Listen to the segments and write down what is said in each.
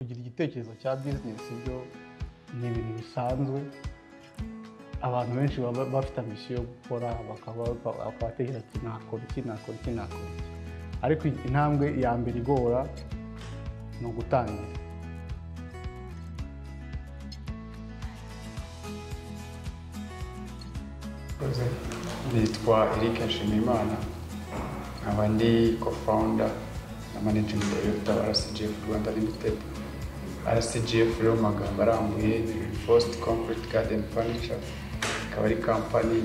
kugira igitekerezo cya bizinesi byo ni ibintu bisanzwe abantu benshi baba bafite ambition yo gukora bakaba batekereza ati nakora iki nakora iki nakora iki ariko intambwe ya mbere igora ni ugutangira nitwa Eric Nshimiyimana nkaba ndi co-founder na managing director wa RCGF Rwanda Limited RCGF rero mu magambo arambuye ni Reinforced Concrete Garden Furniture ikaba ari kampani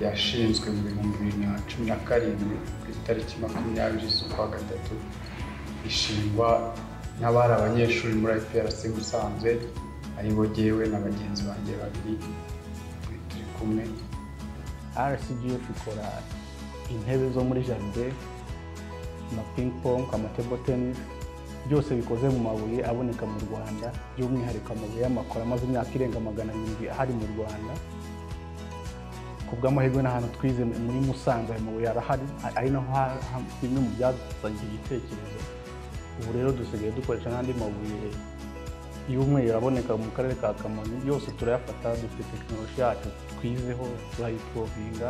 yashinzwe mu bihumbi bibiri na cumi na karindwi ku itariki makumyabiri z'ukwa gatatu ishingwa n'abari abanyeshuri muri IPRC Musanze aribo jyewe na bagenzi banjye babiri turi kumwe RCGF ikora intebe zo muri jaride ama ping pong amatebo tennis byose bikoze mu mabuye aboneka mu rwanda by'umwihariko amabuye y'amakoro amaze imyaka irenga magana arindwi ahari mu rwanda ku bw'amahirwe n'ahantu twize muri musanze ayo mabuye arahari ari naho ha- ha- bimwe mu byazanye iki gitekerezo ubu rero dusigaye dukoresha n'andi mabuye y'umweru aboneka mu karere ka kamonyi yose turayafata dufite tekinoloji yacu twizeho turayiprovinga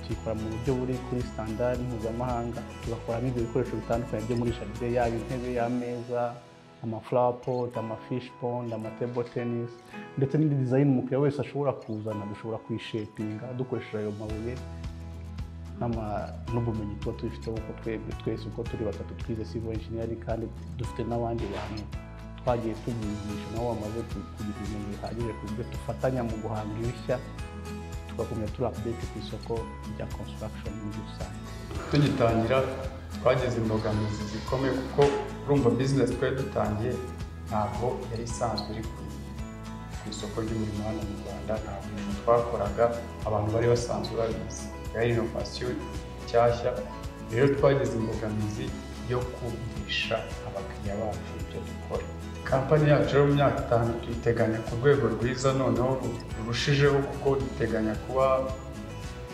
tuyikora mu buryo buri kuri standard mpuzamahanga tugakoramo ibyo bikoresho bitandukanye byo muri jaride yaba intebe y'ameza amaflapot amafish pond amatable tennis ndetse n'indi design umukiriya wese ashobora kuzana dushobora kuyishepinga dukoresheje ayo mabuye n'ama- n'ubumenyi tuba tubifiteho kuko twebwe twese uko turi batatu twize civil engineering kandi dufite n'abandi bantu twagiye tubigisha nabo bamaze ku- kugira ibintu bihagije ku buryo dufatanya mu guhanga ibishya tugakomeza turi update ku isoko rya construction muri rusange tugitangira twagize imbogamizi zikomeye kuko urumva bizinesi twari dutangiye ntabwo yari isanzwe iri ku ku isoko ry'umurimo hano mu rwanda nta bintu twakoraga abantu bari basanzwe babizi yari inovasiyo nshyashya rero twagize imbogamizi yo kumvisha abakiriya bacu ibyo dukora kampani yacu rero mu myaka itanu tuyiteganya ku rwego rwiza noneho rurushijeho kuko duteganya kuba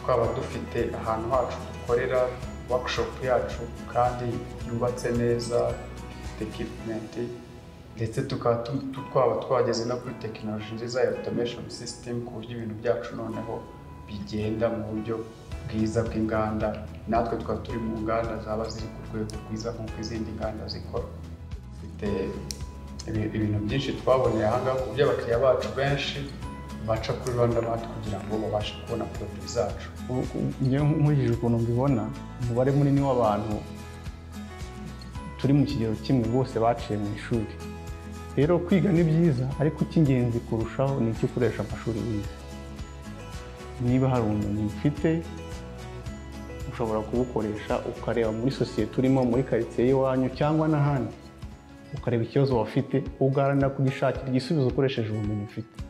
twaba dufite ahantu hacu dukorera workshop yacu kandi yubatse neza ifite equipment ndetse tukaba tu- tu- twaba twageze no kuri tekinoloji nziza ya automation system ku buryo ibintu byacu noneho bigenda mu buryo bwiza bw'inganda natwe tukaba turi mu nganda zaba ziri ku rwego rwiza nk'uko izindi nganda zikora dufite ibi- ibintu byinshi twaboneye aha ngaha ku buryo abakiriya bacu benshi baca kuri Rwanda Mart kugira ngo babashe kubona produit zacu nkurikije ukuntu mbibona umubare munini w'abantu turi mu kigero kimwe bose baciye mu ishuri rero kwiga ni byiza ariko icy'ingenzi kurushaho ni icyo ukoresha amashuri wize niba hari ubumenyi ufite ushobora kubukoresha ukareba muri sosiyete urimo muri karitsiye y'iwanyu cyangwa n'ahandi ukareba ikibazo wafite ugaharanira kugishakira igisubizo ukoresheje ubumenyi ufite